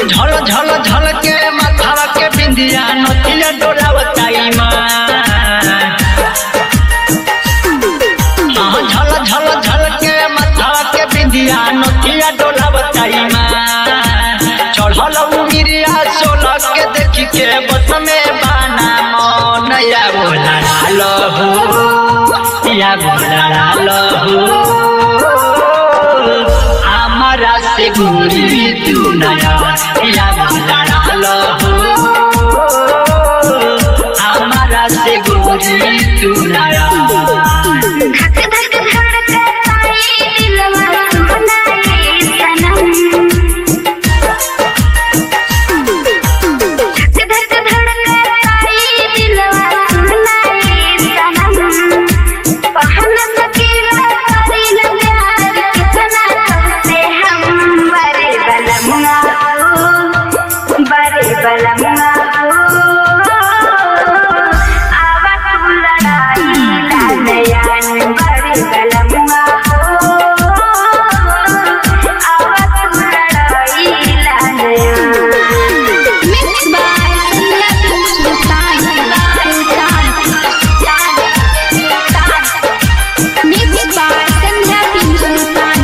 झल झल झल के माथावा के बिंदिया नथिया डोलावताई माँ हाँ, झल झल झल के माथावा के बिंदिया नथिया डोलावताई माँ चढ़ल उमिरिया सोलह के देखी के बस में बाना मन या बोला लहू या बोला लहू हमारा से गोरी तू नया या बोला लहू हमारा से गोरी तू नया धक धक धड़कताई दिलवा सुनाए सनम धक धक धड़कताई दिलवा सुनाए सनम पहन सकीला करी न प्यार कितना तुमसे हम बड़े बलमुआ हो बड़े बलमुआ हो आवा तू लड़ाई लालयान बड़े बलमुआ हो आवा तू लड़ाई लालयान Mixed by Sanjay Sultan Sultan Mixed by Sanjay Sultan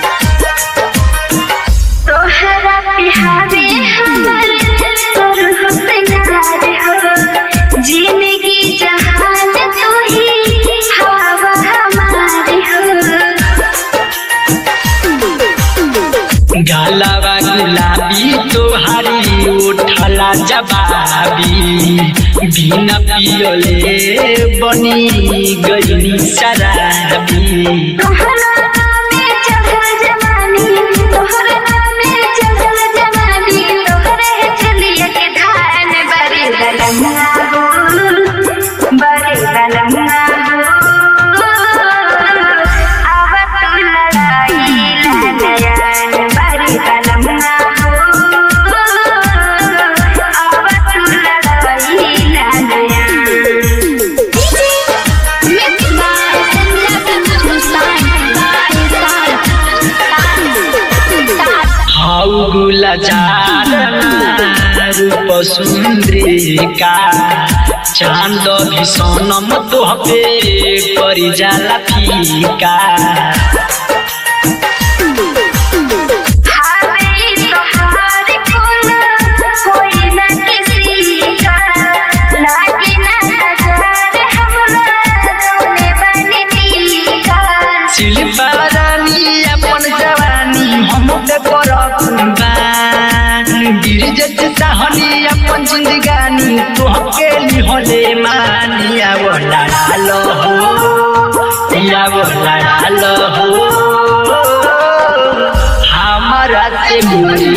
तोहरा बिहारे हमर सुर सिंगार हो जिंदगी जहान तू ही हवा हमारे हो गालावा गुलाबी तोहारी उठला जवाबी बिना पियले बनी गई शराबी तोहरा नामे चढ़ल जवानी तोहरा नामे चढ़ल जवानी तोहरे चलिए के धान बड़े बलमुआ हो बड़े बलमुआ हो आवा तू लड़ाई लालयान बड़े बलमुआ हो आवा तू लड़ाई लालयान Mixed by Sanjay Sultan हाउ गुलजार रूप सुंद्रिका चांद भी सोनम तोहपे करी जाला फीका हावे तोहार फूल कोई न किसी का लागे न नजर हमरा रोने बनी टीका शिल्पा रानी अपन जवानी हम पे कर कुर्बान गिरजत साहनी अपन जिंदगानी तोहके लिहले मानिया वो लड़ालो हो या वो लड़ालो हो हमारा से मोरी